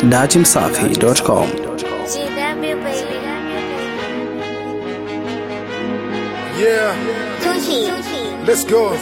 datimsafi.com. GW baby. Yeah, Tucci. let's go.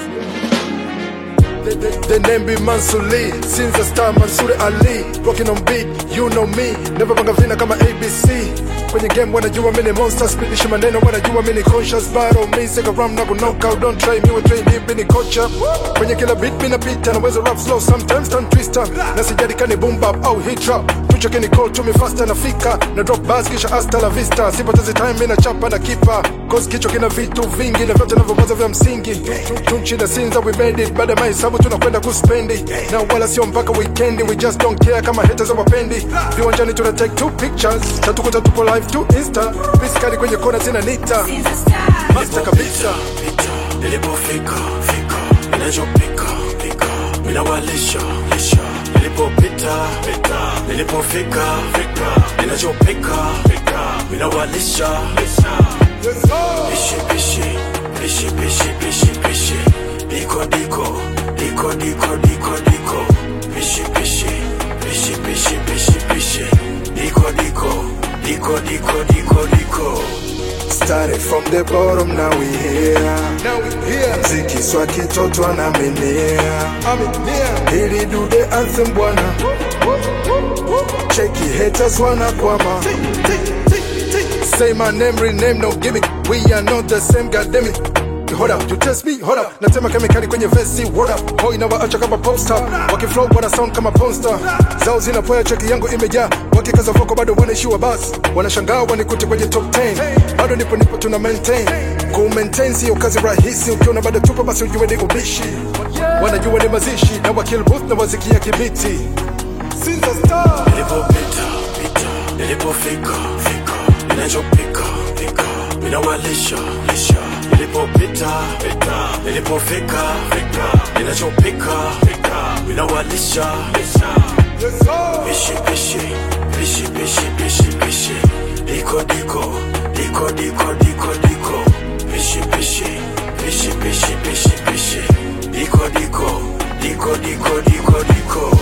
The, the, the name be Mansur Lee Since the star Mansur Ali Rocking on beat, you know me Never banga vina kama ABC Kwenye game wanajua mini monster Spidishi maneno wanajua mini conscious Battle me, sika ram na knockout Don't try me, we train deep mini kocha Kwenye kila beat mina pita Naweza rap slow sometimes, turn twister Na sijadi kani boom bap au hit trap Tucho kini call to me faster nafika Na drop bars kisha hasta la vista Sipotezi time mina chapa na kipa Cause kichwa kina vitu vingi Na vyote navyowaza vya msingi Tunchi na sinza we made it Baada ya mahesabu tunakwenda kuspendi Na wala sio mpaka weekendi We just don't care kama haters hawapendi Viwanjani tuna take two pictures Tatukuta tupo live to insta Piskali kwenye kona zina nita Master kabisa nilipofika fika ninachopika pika ninawalisha lisha nilipopita pita nilipofika fika ninachopika pika ninawalisha lisha pishi pishi pishi pishi pishi pishi diko diko diko diko diko diko pishi pishi pishi pishi pishi pishi diko diko diko diko diko diko Started from the bottom, now we here. Now we here. Mziki swa kitoto anamenea. Hili do the anthem bwana. Cheki haters wanakwama. Say my name, rename, no gimmick. We are not the same, goddamn it. Hold up, you test me, hold up. Natema kemikali kwenye vesi, word up. Hoi na waacha kama popstar. Wakiflow wana sound kama ponster. Zao zinapoya cheki yangu imejaa. Wakikaza voko bado wanaishiwa bas. Wanashangaa wanikute kwenye top 10. Bado nipo nipo tuna maintain. Ku maintain sio kazi rahisi. Ukiona bado tupo basi ujue ni ubishi. Wanajua ni mazishi na wakill booth na wazikia kibiti. Sinza star. nilipopita pita nilipofika fika ninachopika pika ninawalisha lisha nilipopita pita nilipofika fika ninachopika pika ninawalisha lisha pishi pishi pishi pishi pishi pishi diko diko diko diko diko diko pishi pishi pishi pishi pishi pishi diko diko diko diko diko diko